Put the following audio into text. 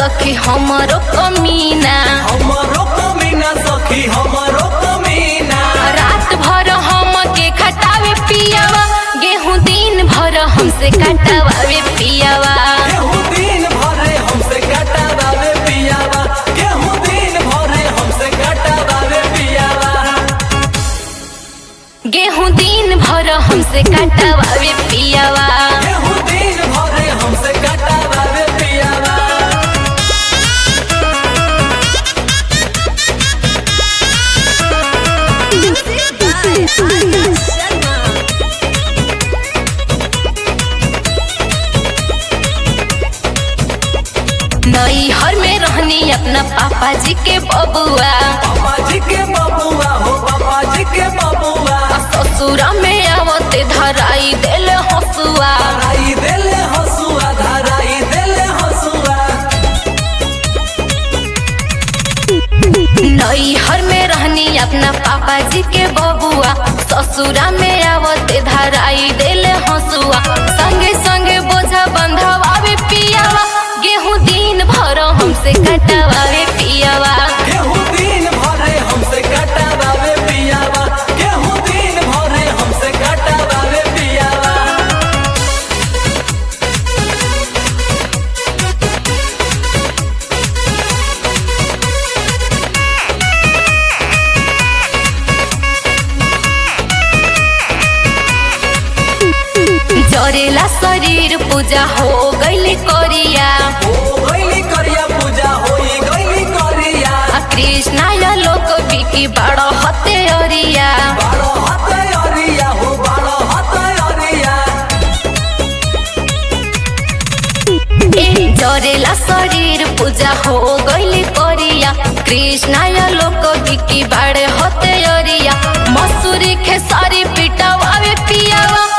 सखी हमरो कमीना हमरो कमीना सखी हमरो कमीना रात भर हम के खटावे पियावा गेहूं दिन भर हमसे कटावे पियावा गेहूं दिन भरे हमसे कटावे पियावा गेहूं दिन भरे हमसे कटावे पियावा गेहूं दिन भर हमसे कटावे पियावा गेहूं दिन भरे हमसे कटावे पियावा नई हर में रहनी अपना पापा जी के बबुआ पापा जी के बबुआ हो पापा जी के बबुआ ससुरा में आवते धराई देले हसुआ धराई देले हसुआ धराई देले हसुआ नई हर में रहनी अपना पापा जी के बबुआ ससुरा में आवते धराई देले हसुआ संगे संगे बोझा बंधवावे पियावा गेहूं दिन भर हमसे कटवावे पियावा गेहूं दिन भरे हमसे कटावे पियावा गेहूं दिन भरे हमसे कटावे पियावा जरेला शरीर पूजा हो गईली करिया ओ गईली करिया पूजा होई गईली करिया आ कृष्णा या लोक बिकी बड़ हते अरिया बारो हते अरिया हो बारो हते अरिया ए जरेला शरीर पूजा हो गईली करिया कृष्णा या लोक बिकी बड़े हते अरिया मसूरी खेसारी पिटावे पियावा